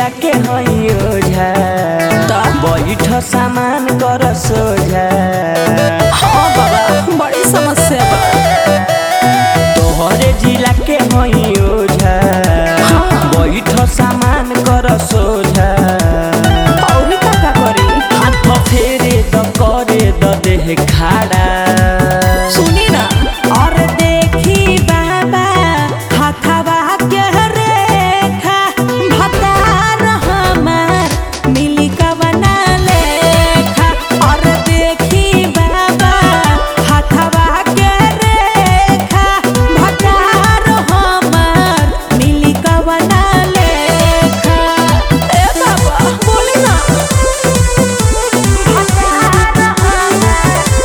जिला के हई ओझा बैठ सामान कर सोझा हाँ बाबा बड़ी समस्या बा तोहरे जिला के हई ओझा बैठ सामान कर सोझा और का का करी हाथ फेरे द करे द देह खाड़ा सुनी ना और देखी बाबा हाथवा के रेखा भतार हमार मिली कवना लेखा और देखी बाबा हाथवा के रेखा भतार हमार मिली कवना लेखा ए बाबा बोली ना भतार हमार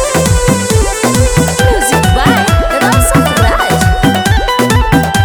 Music by Rasa Raj.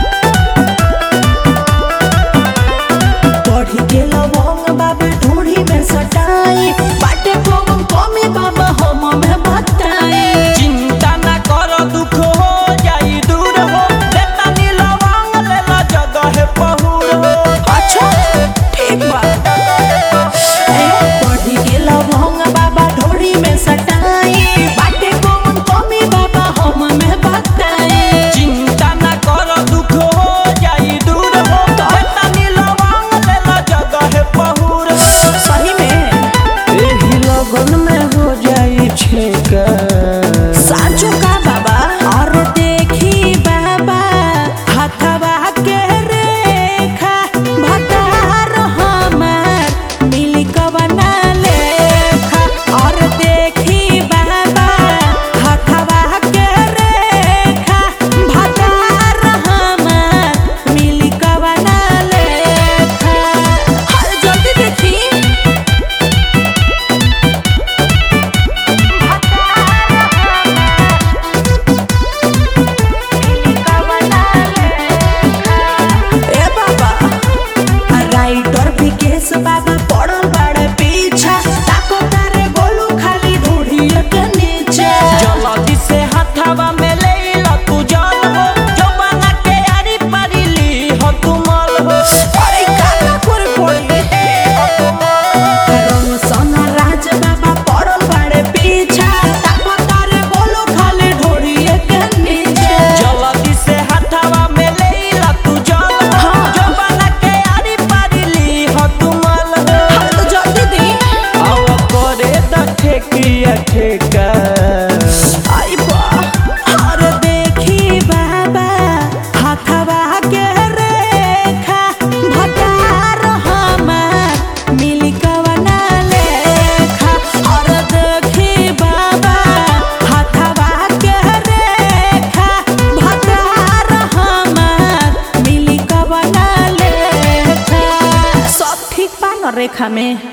बढ़ी के लवंग बाबा ढूढ़ी में सटाई बाटे पवन कमे बाबा हम में बताई चिंता ना कर दुख हो जाई दूर हो बेटा नीलवांग ले ला जगह पहुर हो अच्छा ठीक बा ए, बढ़ी के लवंग बाबा ढूढ़ी में सटाई बाटे पवन कमे बाबा हम में बताई चिंता ना कर दुख हो जाई दूर हो बेटा नीलवांग ले ला जगह पहुर हो सही में एही लगन में हो जाई छेका साचो का बाबा और देखी बाबा हाथवा के रेखा भतार हमार मिली कवना लेखा और देखी बाबा हाथवा के रेखा भतार हमार मिली कवना लेखा हर जल्दी देखी ए बाबा राइटर विकेश बाबा पड़ल बड़े पीछा ताको तारे गोलू खाली ढूढ़िए के नीचे जल्दी से हथवा में ले ला तू जान हो जवाना के यारी पारी ली हो तू मल हो अरे काका कोर कोई रंग सोना राज बाबा पड़ल बड़े पीछा ताको तारे गोलू खाली ढूढ़िए के नीचे जल्दी से हथवा में ले ला तू जान हो जवाना के यारी पारी ली हो तू मल हो हाँ तो जल्दी दी आव करे द ठेकिया ठेका आई बा और देखी बाबा हाथवा के रेखा भतार हमार मिली कवना लेखा और देखी बाबा हाथवा के रेखा भतार हमार मिली कवना लेखा सब ठीक बा न रेखा में